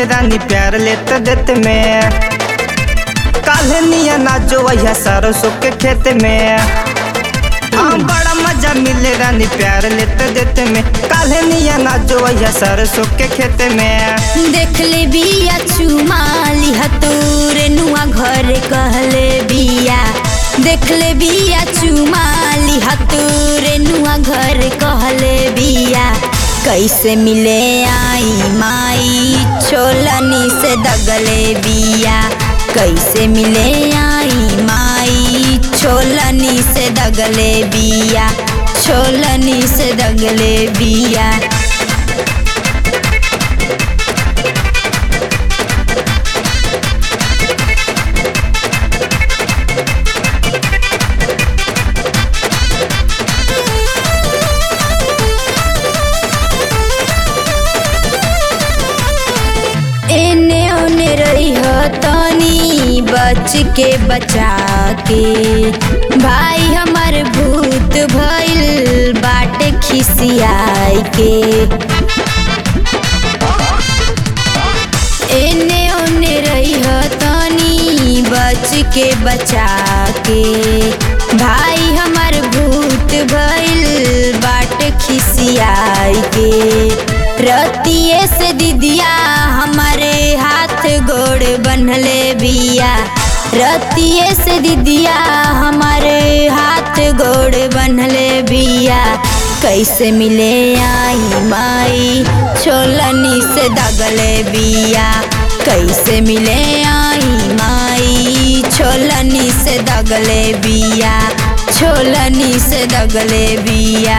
मिले रानी प्यार लेते देते में काल्हे निया नाचो वही सरसों के खेत में हाँ बड़ा मजा मिले रानी प्यार लेते देते में काल्हे निया नाचो वही सरसों के खेत में देख ले बिया चुमाली हतूरे नुआ घर कहले बिया देख ले बिया चुमाली हतूरे नुआ घर कहले बिया कैसे मिले आई माई छोलनी से दगले बिया कैसे मिले आई माई छोलनी से दगले बिया छोलनी से दगले बिया एने ओने रही हो तनी बच के बचा के भाई हमार भूत भइल बाटे खिसियाई के एने ओने रही हो तनी बच के बचा के भाई हमार भूत भइल बाटे खिसियाई के रतिये से दीदिया हमारे हाथ गोड़ बनले बिया रतिये से दीदिया हमारे हाथ गोड़ बनले बिया कैसे मिले आई माई छोलनी से दगले बिया कैसे मिले आई माई छोलनी से दगले बिया छोलनी से दगले बिया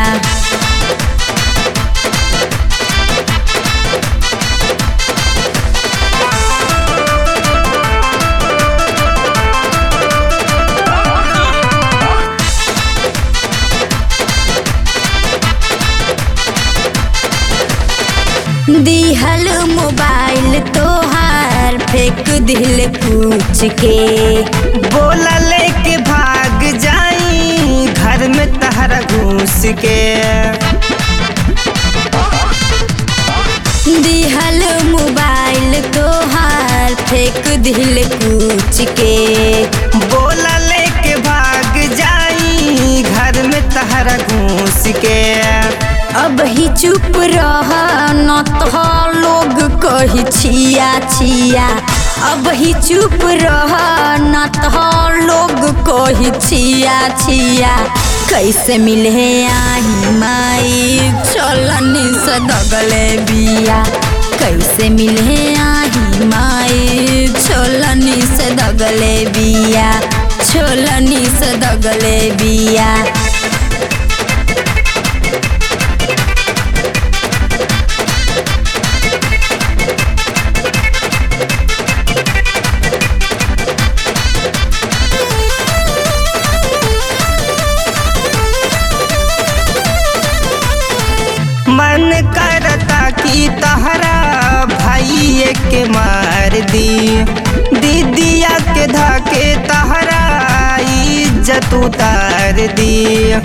दिहल मोबाइल तोहार फेंक दिल पूछ के बोला लेके भाग जाई घर में तहरा घूस के दिहल मोबाइल तोहार फेंक दिल पूछ के बोला लेके भाग जाई घर में तहरा घूस के अब ही चुप रह न तो लोग कही छिया छिया अब ही चुप रह न तो लोग कही छिया छिया कैसे मिले आई माई चलनी से दगले बिया कैसे मिले आई माई छोलनी से दगले बिया छोलनी से दगले बिया मन करता कि तहरा भाई के मार दी दीदिया के धाके तहरा इज्जत उतार दी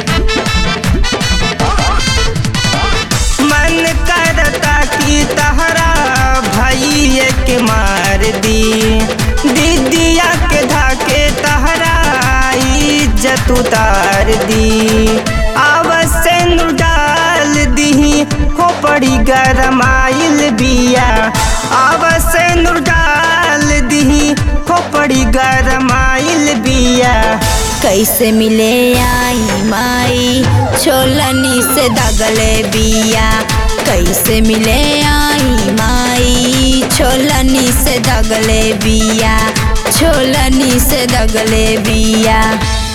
मन करता कि तहरा भाई के मार दी दीदिया के धाके तहरा इज्जत उतार दी अवश्य डाल दी हो पड़ी गरमाइल बिया अवश्य डाल दी हो पड़ी गरमाइल बिया कैसे मिले आई माई छोलनी से दगले बिया कैसे मिले आई माई छोलनी से दगले बिया छोलनी से दगले बिया